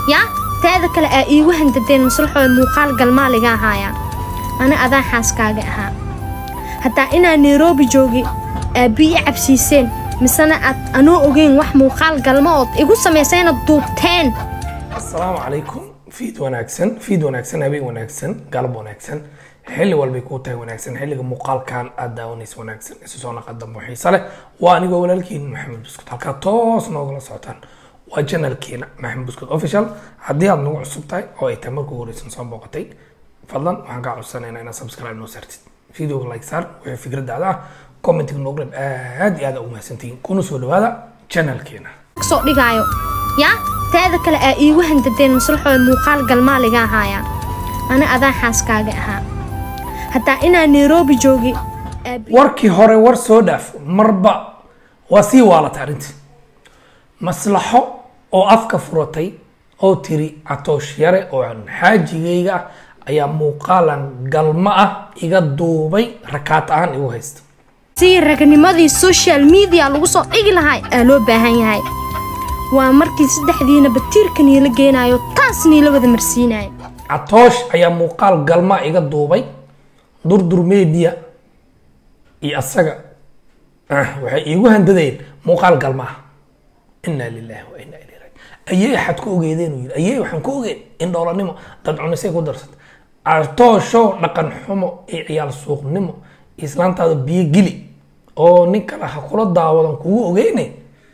yaa teeda kale aa iigu handadeen maslaxooda muuqaal galmaaliga ahaaya ana adaa xaaskaaga ahaa hataa inaa nairobi joogi aabbi i cabsiiseen misena aad anoo ogeyn wax muuqaal galma ood igu samaysayna duubteen asalaamu calaykum fiid wanaagsan fiid wanaagsan habeen wanaagsan galab wanaagsan xilli walbay kuu tahay wanaagsan xilliga muuqaalkan aad daawanaysa wanaagsan isu soo naqa dambo xiise leh waa anigoo walaalkiin maxamed buskut halkaa toos noogala socotaan waa janalkeena maxamed buskut official haddii aad nagu cusub tahay oo ay tahay markuu horeysan soo booqatay fadlan waxaan kaa codsanaynaa inaad subscribe noo saartid videoga like saar wixii fikradaada ah commentiga noogu reeb aad iyo aad ugu mahadsantihiin kuna soo dhawaada janalkeena soo dhigaayo yaa teeda kale aa iigu handadeen maslaxooda muuqaal galmaaliga ahaaya ana adaa xaaskaaga ahaa hataa inaa nairobi joogi aabbi warkii hore war soo dhaaf marba waa sii waalatay arrintii maslaxo oo afka furatay oo tiri catoosh yare oo aan xaajigayga ah ayaa muuqaalan galma ah iga duubay rakaat ahaan igu haysta sii ragnimadii social media lagu soo dhigi lahaa aa loo baahan yahay waa markii saddexdiina batiirka niila geenaayo taas niila wada marsiinayo catoosh ayaa muuqaal galma iga duubay durdur media iyo asaga ah, waxay iigu handadeen muuqaal galma ah inaa lilahi wa inaa ilayhi raaji ayey axad ku ogeedeen uu yidhi ayey waxaan ku ogeen in dhoolanimo dad cunisay ku darsatay cartooshow dhaqan xumo iyo ciyaal suuqnimo islaantaada biyo gili oo nin kale ha kula daawadan kugu ogeyne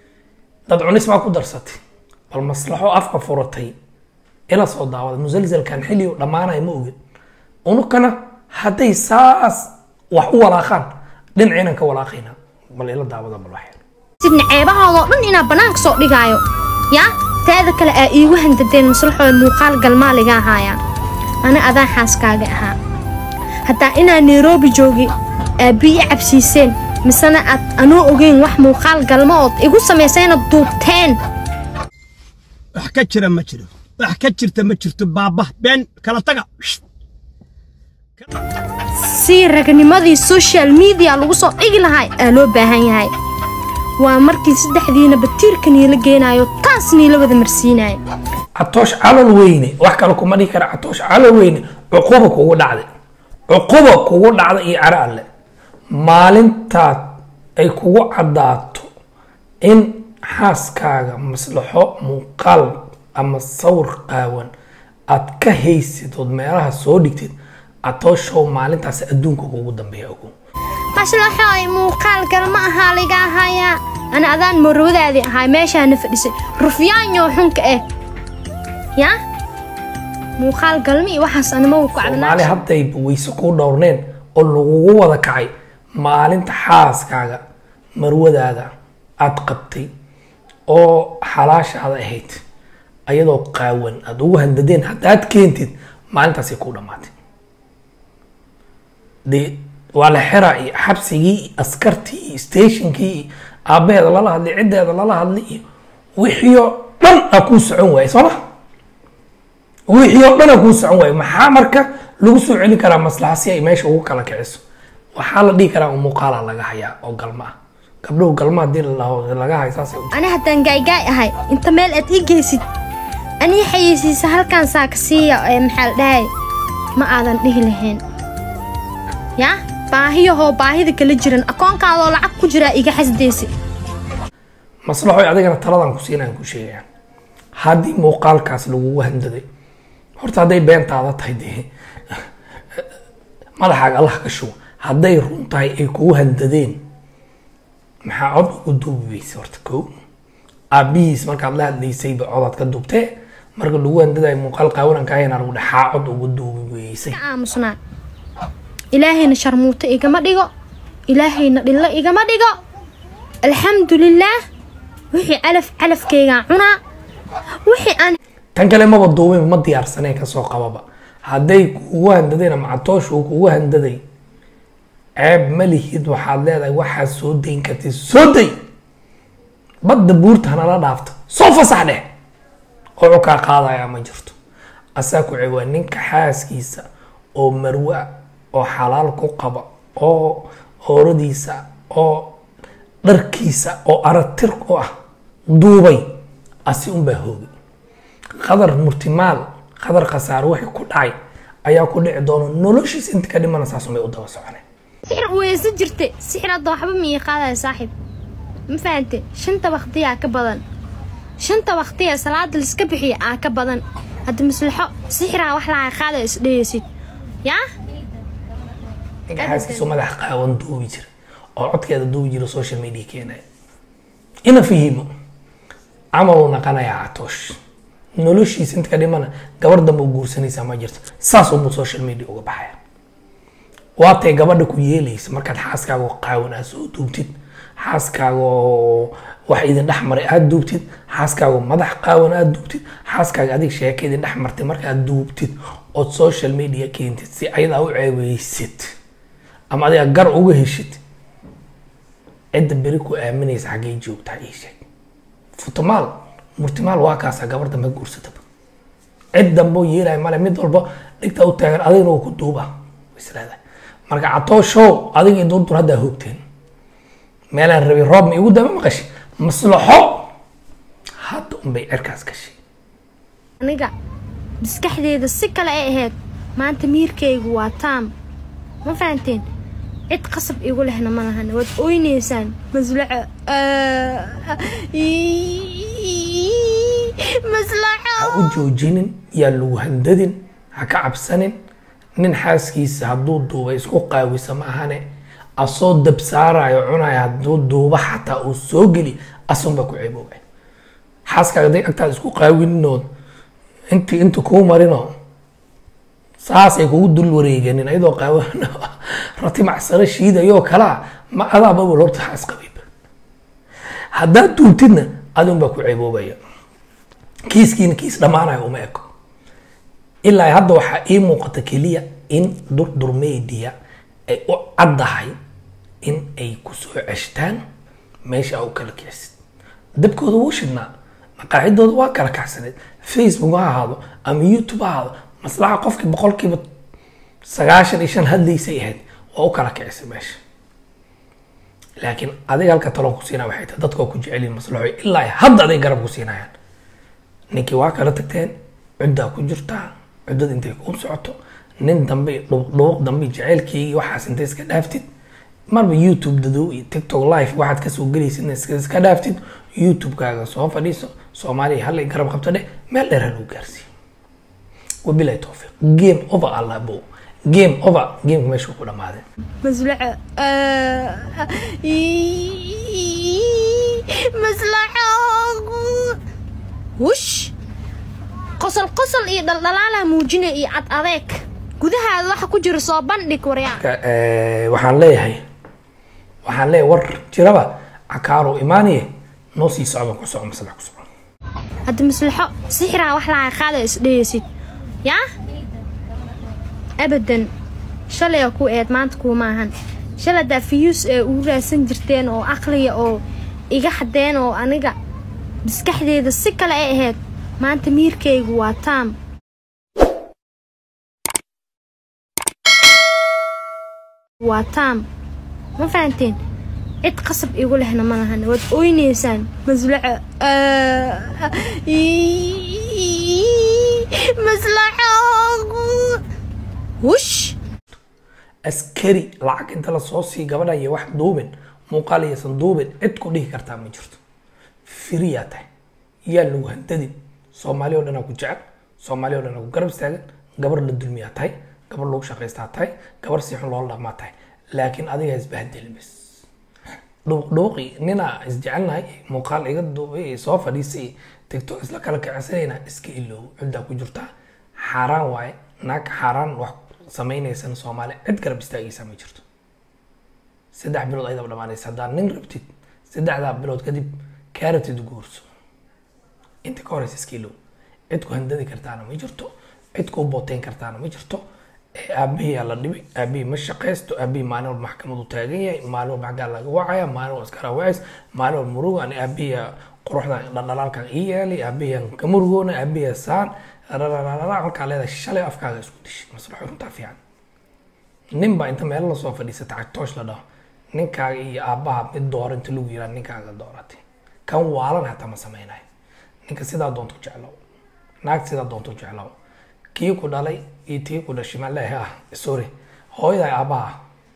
dad cunis baa ku darsatay bal maslaxo afka furatay ila soo daawada musalsalkan xilli uu dhammaanaya ma ogin unukana hadday saas wax u walaaqaan dhinacaynan ka walaaqaynaa bal ila daawada bal wax yar sidna ceebahoodoo dhan inaa bannaanka soo dhigaayo yaa teeda kale aa iigu handadeen maslaxooda muuqaal galmaaliga ahaaya ana adaa xaaskaaga ahaa hataa inaa nairobi joogi aabbi i cabsiiseen misena aad anoo ogeyn wax muuqaal galma ood igu samaysayna duubteen wax ka jira ma jiro wax ka jirta ma jirto baaba been kala taga Shht. sii ragnimadii social media lagu soo dhigi lahaa aa loo baahan yahay waa markii saddexdiina batiirka niila geenaayo taas niila wada marsiinayo catoosh calol weyne wax kale kuma dhihi kara catoosh calol weyne cuquba kugu dhacday cuquba kugu dhacday iyo caro alle maalintaad ay kugu caddaato in xaaskaaga maslaxo muuqaal ama sawir qaawan aad ka haysid ood meelaha soo dhigtid catooshow maalintaas adduunka kugu dambeeya ogow maslaxooy muuqaal galma ahaa laga ahayaa ana adaan marwadaadii ahaa meeshaana fadhisay rufyaanyo xunka eh yaa muuqaal galma iyo waxaas anima ku soomaali cadnaa hadday weyse kuu dhowrneen oo lagugu wada kacay maalinta xaaskaaga marwadaada aad qabtay oo xalaashaada ahayd ayadoo qaawan aad ugu handadeen haddaad keentid maalintaasay kuu dhammaatay dee waa la xiraa iyo xabsigii iyo askartii iyo stationkii iyo aabbaheeda lala hadlay ciddeeda lala hadlay iyo wixii oo dhan aa kuu socon waayay soo ma wixii oo dhan aa kuu socon waayo maxaa marka lagu soo celin karaa maslaxa si ay meesha ugu kala kiciso waxaa la dhihi karaa un muuqaalaa laga hayaa oo galma ah gabdhow galma haddii la- laga hay saasay u ani haddaan gaaygaay ahay inta meel aad ii geysid anii xayeysiisa halkaan saaka siiya ee maxaa la dhahay ma aadan dhihi lahayn yaa baahiyahoo baahida kala jiran akoonkaadoo lacag ku jiraa iga xasdaysi maslaxoy adigana taladan ku siinaan ku sheegayaan haddii muuqaalkaas lagugu handaday horta hadday beentaada tahay dee madaxaaga allah ka shugo hadday run tahay ay kugu handadeen maxaa cod ugu duubi weyse horta ko aabihiis markaad la hadlaysayba codaad ka duubtee marka lagu handadayo muuqaal qaawananka ahayna lagu dhexaa cod ugu duubi weysay ka aamusnaa ilaahayna sharmuuto igama dhigo ilaahayna dhillo igama dhigo alxamdulilaah wixii calaf calafkaygaa cunaa wixii aan tan kale maba duubin ma diyaarsaneen kasoo qababa hadday kugu handadeen ama catoosh uu kugu handaday ceeb ma lihid waxaad leedahay waxaad soo dayn kartid soo day badda buurta hanala dhaafta soo fasax dheh oo cukaa qaadaya ma jirto asaa ku ceeb waa ninka xaaskiisa oo marwe ah oo xalaal ku qaba oo hooradiisa oo dharkiisa oo aratir ku ah duubay asi unbaa hoogay qadar murtimaal qadar khasaare wixii ku dhacay ayaa ku dhici doona noloshiisa inta ka dhimana saasumay u daba soconeen sixir weysa jirte sixir hadda waxba mii qaadaya saaxiib ma fahante shanta waqtiyaa ka badan shanta waqtiya salaada liska bixiya aa ka badan hadda maslaxo sixiraa wax laga qaadaya isdhehaysid yaa ninka xaaskiisu madax qaawan duubi jira oo codkeeda duubi jira social media keenaya ina fahimo camal uu naqanayaa catoosh noloshiisa inta ka dhimana gabar dambe u guursanaysaa ma jirto saas unbuu social media uga baxaya waatay gabadha ku yeelaysa markaad xaaskaaga oo qaawan aad soo duubtid xaaskaaga oo wax idin dhex maray aad duubtid xaaskaaga oo madax qaawan aad duubtid xaaskaaga adig sheeka idin dhex martay markaad duubtid ood social media keentid si ayadaa u ceebeysid ama adiga gar uga heshid cidda beri ku aaminaysa xaggay joogtaa ii sheeg futumaal murtimaal waa kaasaa gabar dambe guursataba cid dambe oo yeelaya male mid walba dhigta u taagan adigna uu ku duuba islaada marka catooshow adiga durdur haddaa hoogteen meelaan rabay roob ma igu daba maqashay maslaxo hadda unbay cirkaas gashay aniga maskaxdeeda si kale ay ahayd maanta miirkaygu waa taam ma fahanteen cid qasab igu lehna ma lahan waad oynaysaan maslaxo maslaxo ha u joojinin yaa lagu handadin ha ka cabsanin nin xaaskiisa hadduu duuba isku qaawisa ma ahane asoo dab saarayo cunayo hadduu duuba xataa uu soo geli asunbaa ku ceeboobay xaaskaaga day agtaada isku qaawininood intii inta kuu marino saasay kugu dul wareeganin ayadoo qaawan rati macsaro shiidayoo kalaa ma adaababa horta xaas qabayba haddaad duubtidna adunbaa ku ceeboobaya kiiskiina kiis dhammaanayo uma eko ilaa hadda waxaa ii muuqata keliya in durdur media ay u caddahay in ay kusoo ceshtaan meesha u kala kicsid dabkooda wuu shidnaa maqaacidooda waa kala kacsaneed facebook ha ahaado ama youtube ha ahaado maslaxa qofkii boqolkiiba sagaashan iyo shan hadlaysay ahayd waa u kala kicisay meesha laakiin adiga halka taloon ku siinaa waxay tahay dadkoo ku jecelyihin maslaxo ilaa hadda aday garab ku siinayaan ninkii waa kala tagteen cuddaa ku jirtaa cuddada intay kuu socoto nin dambe dhuuq dambe jaceylkeygii waxaas intay iska dhaaftid marba youtube dadow iyo tiktok live waxaad kasoo gelaysid iska iska dhaaftid youtube-kaaga soo fadhiiso soomaaliya hallay garab qabto dheh meel dheer ha lagu gaarsiiyo wabilahi towfiiq game over allah bow game over gameka meeshuu ku dhamaaday maslaxo maslaxo wush qosol qosol iyo dhaldhalaalaa muujinaya iyo cad adeeg gudahaada waxa ku jira soo bandhig waryaa Ka- eh, waxaan leeyahay waxaan leeyahay war jiraba cakaaro imaaniye noo sii socda ku soco maslax ku soco hadda maslaxo sixiraa wax laga qaadaya isdhehaysid yaa abadan shalay ku eed maanta kuuma ahan shalay daa fiyuus ee ugu raadsan jirteen oo aqliga oo iga xadeen oo aniga maskaxdeeda si kale ay ahayd maanta miirkaygu waa taam waa taam ma fahanteen cid qasab igu lehna ma lahan waad oynaysaan maslaxo maslaxo wush askari lacag inta lasoo sii gabadha iyo wax duubin muuqaal iyaysan duubin cid ku dhihi kartaa ma jirto firiyaa tahay yaa lagu handadin soomaali oo dhanaa ku jecel soomaali oo dhanaa ku garab istaagan gabar la dulmiyaa tahay gabar lagu shaqaystaa tahay gabar si xun loola dhaqmaa tahay laakiin adiga isbahdelin bas dhuuqdhuuqi ninaa isjecelnahay muuqaal iga duubay soo fadhiisay tiktok isla kala kicinsanayna iska iloow ciddaa ku jirtaa xaaraan waaye naag xaaraan wax samaynaysan soomaali cid garab istaagaysa ma jirto saddex bilood ayadaba dhamaanaysa haddaad nin rabtid saddexdaa bilood kadib kaa rabtid guurso inta ka horeysa iska ilow cid ku handadi kartaana ma jirto cid ku booteyn kartaana ma jirto ee aabihiyaa la dhibay aabihii ma shaqaysto aabihii maalin walba maxkamadu taagan yahay maalin walba xaggaa laga wacaya maalin walba iskara wacays maalin walba murugo ani aabihiya quruxdan dhaldhalaalkan ii yeelay aabihiyan ka murugoona aabihiya saan rarararara halkaa leedahay shalay afkaaga isku dishi maslaxo runtaa fiican nin baa inta meel lasoo fadhiisata cagtoosh la dhaho ninkaaga iyo aabbaha mid doora inta lagu yiraa ninkaaga dooratay kan waalan hataa ma samaynayo ninka sidaa doonto jeclow naag sida doonto jeclow kii ku dhalay iyo tii ku dhashay maa leeyahay ah sorry hooyada aabbaha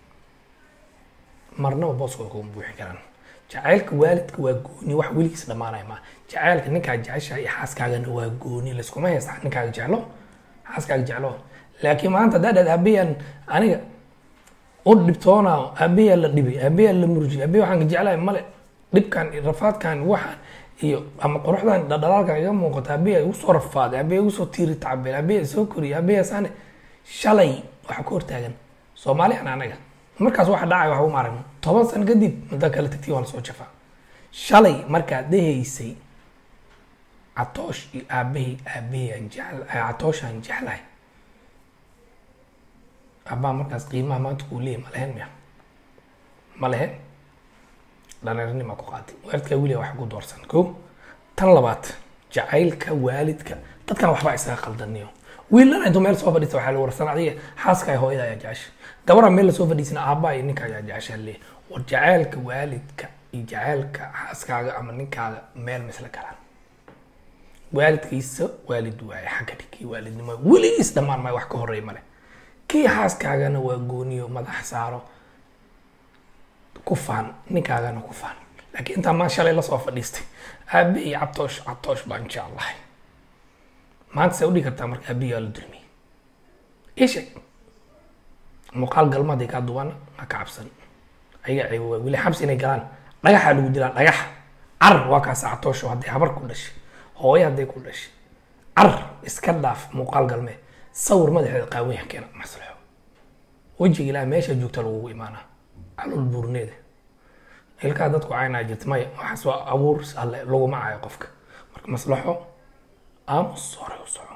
marnaba booskooda kuma buuxi karaan jacaylka waalidka waa gooni wax weligiis dhammaanaya ma jacaylka ninkaa jeceshahay iyo xaaskaagana waa gooni layskuma haysta ninkaaga jeclo xaaskaaga jeclo laakiin maanta haddaa dhad aabbayaan aniga u dhibtoona aabbayaa la dhibay aabbayaa la murjiyay aabbayaa waxaan ka jeclahay male dhibkan iyo rafaadkan waxaan iyo ama quruxdan dhadhalaalkan iga muuqata aabbayaa igu soo rafaaday aabbayaa igu soo tiiri tacbeen aabbayaa soo koriyay aabbayaa saane shalay waxa ku hortaagan soomaaliyan anaga markaas waxa dhacay waxba uma aragno toban sano kadib muddo kale tagtii waa lasoo jafaa shalay markaad dhahaysay catoosh iyo aabbahay aabbahay aan jecel catooshaan jeclahay abbaa markaas qiimaha maanta kuu leeyahy ma lehen miya ma lehen dhaneernima ku qaatay waalidkaa weliga wax ku doorsan ko tan labaad jacaylka waalidka dadkan waxbaa isaga qaldaniyo wiilana intuu meel soo fadhiista waxaa la warsan adiga xaaska ay hooyada ayaa jecesha gabara meel lasoo fadhiisana aabbaa iyo ninka ayaa jecesha le war jacaylka waalidka iyo jacaylka xaaskaaga ama ninkaaga meel misla galaan waalidkiisa waalid waaye xagga dhigii waalidnimo weligiis dhammaan maayo wax ka horreey male kii xaaskaagana waa gooniyo madax saaro ku faan ninkaagana ku faan laakiin intaa maan shalay lasoo fadhiistay aabe iyo catoosh catoosh baan jeclahay maanta say udhigi kartaa marka aabiyaa la dulmiyey ii sheeg muuqaal galmaday kaa duwana ha ka cabsan ayaga ceebo waay weli xabsi inay galaan dhagaxaa lagu dilaa dhagaxa carar waa kaasa catoosho hadday habar ku dhashay hooyo hadday ku dhashay carar iska dhaaf muuqaal galmee sawir madaxeeda qaawanya keena maslaxo wejiga ilaah meesha joogta lagugu imaanaa calool buurneeda ilkaa dadku caynaa jirta maya waxaas waa abuur alle laguma cayo qofka marka maslaxo aamus hore u soco